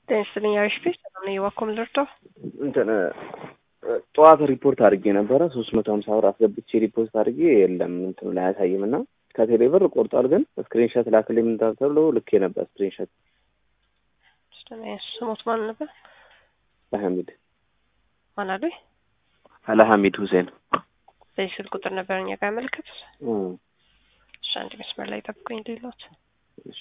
ጤና ይስጥልኝ አሪፍ ቤት ሰላም ነኝ እባክዎ ምን ልርዳው እንትን ጠዋት ሪፖርት አድርጌ ነበረ ሶስት መቶ ሀምሳ ብር አስገብቼ ሪፖርት አድርጌ የለም እንትኑ ላይ አያሳይም እና ከቴሌ ብር ቆርጧል ግን ስክሪንሾት ላክልኝ ምን ተብሎ ልኬ ነበር ስክሪንሾት ስሞት ማን ነበር አህመድ ማን አሉኝ አልሐሚድ ሁሴን በዚህ ስልክ ቁጥር ነበር እኛ ጋር ያመለከቱት እሺ አንድ መስመር ላይ ጠብቁኝ ሌሎት እሺ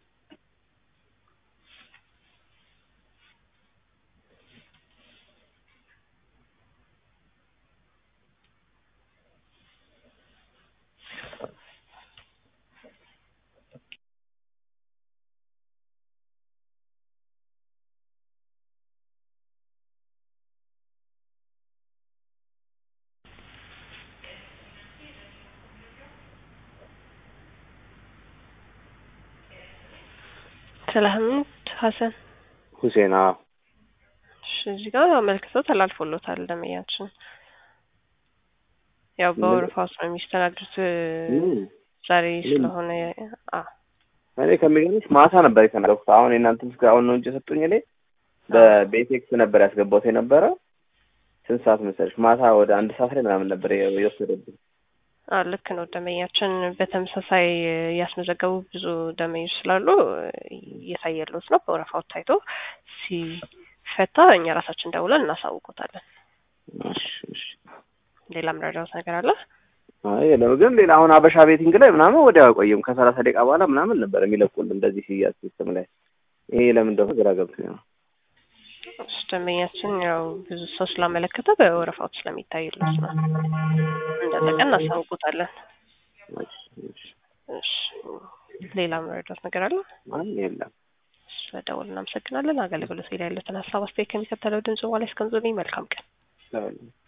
ሰላህምድ ሀሰን ሁሴን አዎ እሺ እዚህ ጋር አመልክተው ተላልፎሎታል ደመያችን ያው በወረፋ ውስጥ ነው የሚስተናግዱት ዛሬ ስለሆነ አ እኔ ከሚገርምሽ ማታ ነበር የተናገርኩት አሁን የእናንተን ስጋ አሁን ነው እንጂ የሰጡኝ እኔ በቤቴክስ ነበር ያስገባሁት የነበረ ስንት ሰዓት መሰለሽ ማታ ወደ አንድ ሰዓት ላይ ምናምን ነበር የወሰደብኝ አ ልክ ነው ደመኛችን በተመሳሳይ ያስመዘገቡ ብዙ ደመኞች ስላሉ እየታየለት ነው በወረፋው ታይቶ ሲፈታ እኛ ራሳችን ደውለን እናሳውቆታለን እሺ እሺ ሌላ ምረዳውት ነገር አለ አይ የለም ግን ሌላ አሁን አበሻ ቤቲንግ ላይ ምናምን ወዲያው አይቆይም ከሰላሳ ደቂቃ በኋላ ምናምን ነበር የሚለቁልን እንደዚህ ሲያዝ ሲስተም ላይ ይሄ ለምን እንደሆነ ግራ ገብቶኝ ነው ደንበኛችን ያው ብዙ ሰው ስላመለከተ በወረፋዎች ስለሚታይለት ነው እንደለቀ እናሳውቁታለን እሺ ሌላ መረዳት ነገር አለ አይ የለም ስለደወል እናመሰግናለን አገልግሎት ላይ ያሉትን ሀሳብ አስተያየት ከሚከተለው ድምጽ በኋላ እስከምዞልኝ መልካም ቀን